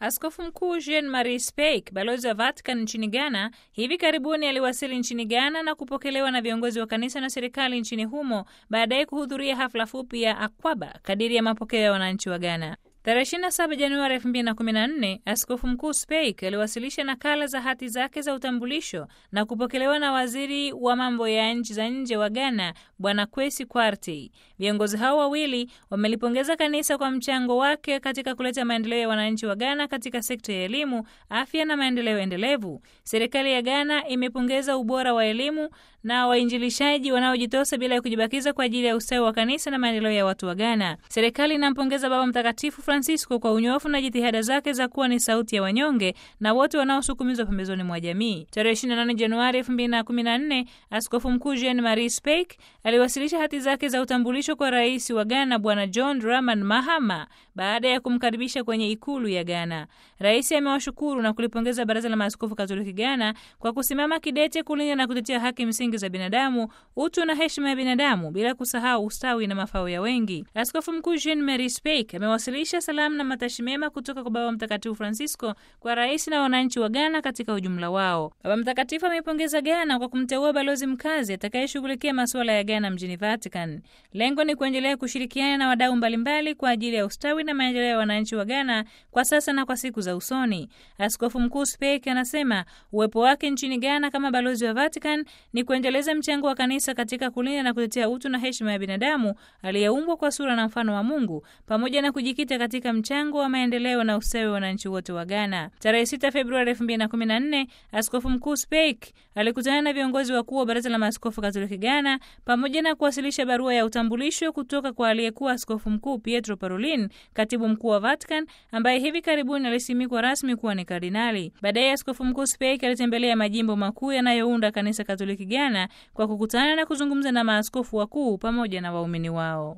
Askofu Mkuu Jean Marie Speik, balozi wa Vatican nchini Ghana, hivi karibuni aliwasili nchini Ghana na kupokelewa na viongozi wa kanisa na serikali nchini humo, baadaye kuhudhuria hafla fupi ya Akwaba kadiri ya mapokeo ya wananchi wa Ghana. Tarehe 27 Januari 2014 Askofu Mkuu Speik aliwasilisha nakala za hati zake za utambulisho na kupokelewa na waziri wa mambo ya nchi za nje wa Ghana Bwana Kwesi Kwartey. Viongozi hao wawili wamelipongeza kanisa kwa mchango wake katika kuleta maendeleo ya wananchi wa Ghana katika sekta ya elimu, afya na maendeleo endelevu. Serikali ya Ghana imepongeza ubora wa elimu na wainjilishaji wanaojitosa bila ya kujibakiza kwa ajili ya ustawi wa kanisa na maendeleo ya watu wa Ghana. Serikali inampongeza Baba Mtakatifu Francisco kwa unyofu na jitihada zake za kuwa ni sauti ya wanyonge na wote wanaosukumizwa pembezoni mwa jamii. Tarehe 28 Januari 2014 Askofu Mkuu Jean Marie Speik aliwasilisha hati zake za utambulisho kwa rais wa Ghana Bwana John Dramani Mahama baada ya kumkaribisha kwenye ikulu ya Ghana. Rais amewashukuru na kulipongeza Baraza la Maaskofu Katoliki Ghana kwa kusimama kidete kulinda na kutetea haki msingi za binadamu, utu na heshima ya binadamu, bila kusahau ustawi na mafao ya wengi. Askofu Mkuu Jean Marie Speik amewasilisha salamu na matashi mema kutoka kwa Baba Mtakatifu Francisco kwa rais na wananchi wa Ghana katika ujumla wao. Baba Mtakatifu ameipongeza Ghana kwa kumteua balozi mkazi atakayeshughulikia masuala ya Ghana mjini Vatican. Lengo ni kuendelea kushirikiana na wadau mbalimbali kwa ajili ya ustawi na maendeleo ya wananchi wa Ghana kwa sasa na kwa siku za usoni. Askofu Mkuu Speik anasema uwepo wake nchini Ghana kama balozi wa Vatican ni kuendeleza mchango wa kanisa katika kulinda na kutetea utu na heshima ya binadamu aliyeumbwa kwa sura na mfano wa Mungu pamoja na kujikita katika mchango wa maendeleo na ustawi wa wananchi wote wa Ghana. Tarehe 6 Februari 2014, Askofu Mkuu Speik alikutana na viongozi wakuu wa Baraza la Maaskofu Katoliki Ghana pamoja na kuwasilisha barua ya utambulisho kutoka kwa aliyekuwa Askofu Mkuu Pietro Parolin, katibu mkuu wa Vatican, ambaye hivi karibuni alisimikwa rasmi kuwa ni kardinali. Baadaye Askofu Mkuu Speik alitembelea majimbo makuu yanayounda Kanisa Katoliki Ghana kwa kukutana na kuzungumza na maaskofu wakuu pamoja na waumini wao.